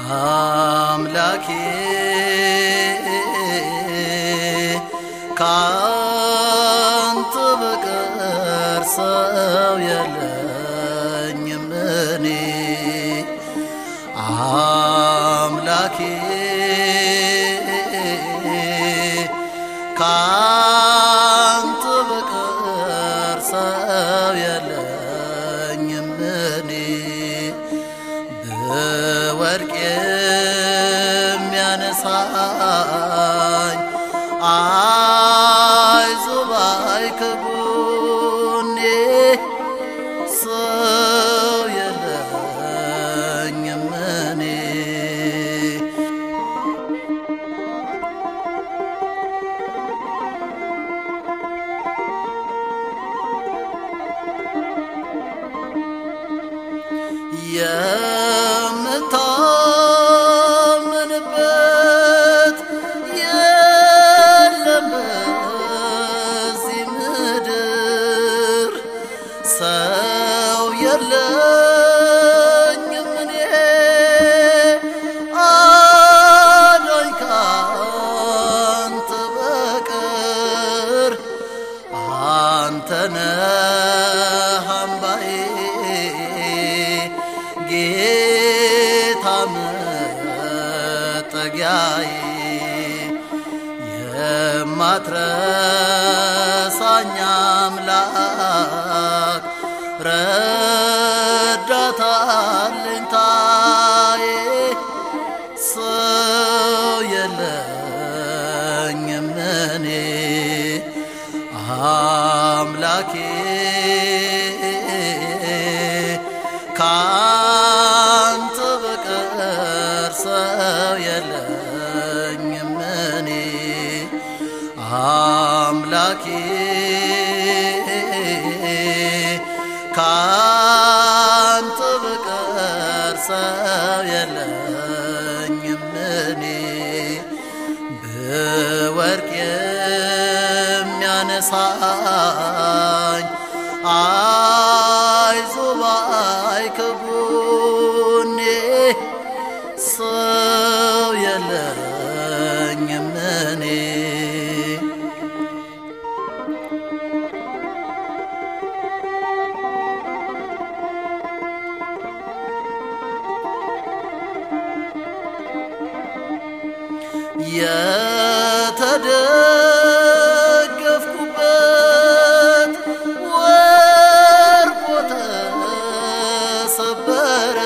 አምላኬ ካንተ በቀር ሰው የለኝም እኔ አምላኬ ካንተ በቀር ሰው የለኝም እኔ ብወድቅ የሚያነሳኝ አይዞህ ባይ ከጎኔ ሰው የለኝም እኔ የምታምንበት የለም በዚህ ምድር ሰው የለኝም እኔ አዳኝ ካንተ በቀር አንተ ነህ አምባዬ ጌታ መጠጊያዬ የማትረሳኝ አምላክ ረዳት አለኝታዬ ሰው የለኝም እኔ አምላኬ ካንተ በቀር ሰው የለኝም እኔ አምላኬ ካንተ በቀር ሰው የለኝም እኔ ብወድቅ የሚያነሳኝ አይዞህ ባይ ከጎኔ ሰው የለኝም እኔ የተደገፍኩበት ወርቆ ተሰበረ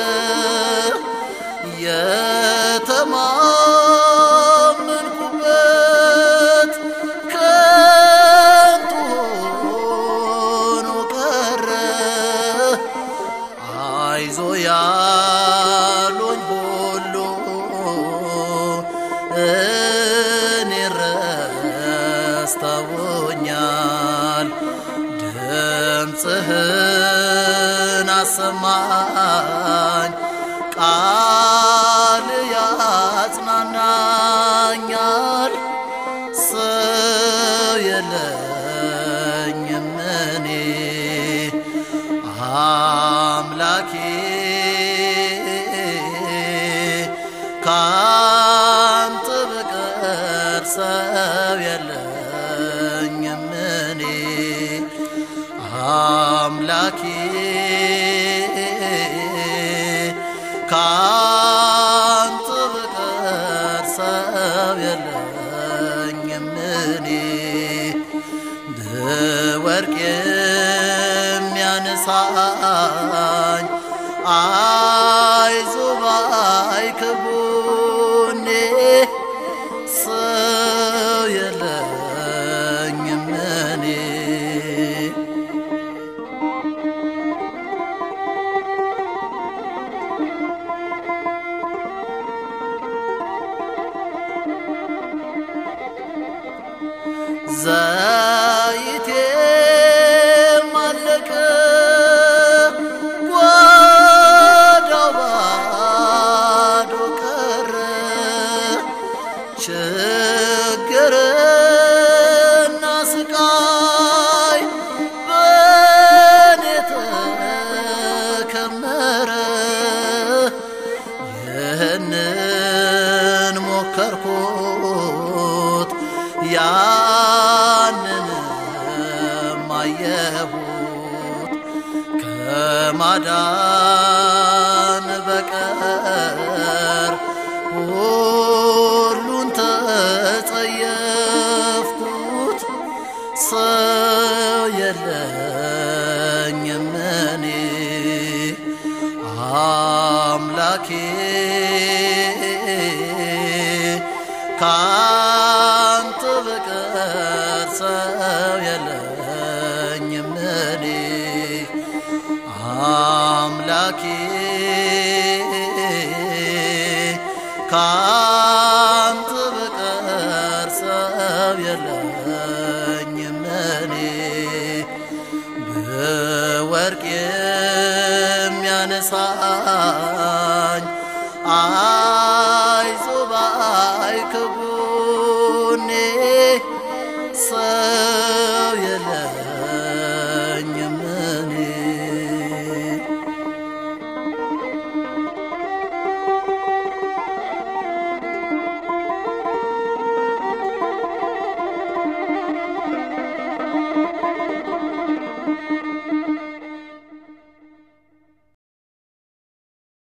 የተማመንኩበት ከንቱ ሆኖ ቀረ አይዞ ያሉኝ ሁሉ እኔ ረስተውኛል። ድምፅህን አሰማኝ፣ ቃል ያጽናናኛል። ሰው የለኝም እኔ አምላኬ ካንተ በቀር ሰው የለኝም እኔ አምላኬ ካንተ በቀር ሰው የለኝም እኔ ብወድቅ የሚያነሳኝ አይዞህ ባይ ከጎኔ ሰው የለኝም እኔ ከማዳን በቀር ሁሉን ተጸየፍኩት። ሰው የለኝም እኔ አምላኬ ካንተ በቀር ሰው የለኝም እኔ አምላኬ ካንተ በቀር ሰው የለኝም እኔ በወርቅ የሚያነሳኝ አይዞ ባይ ከጎኔ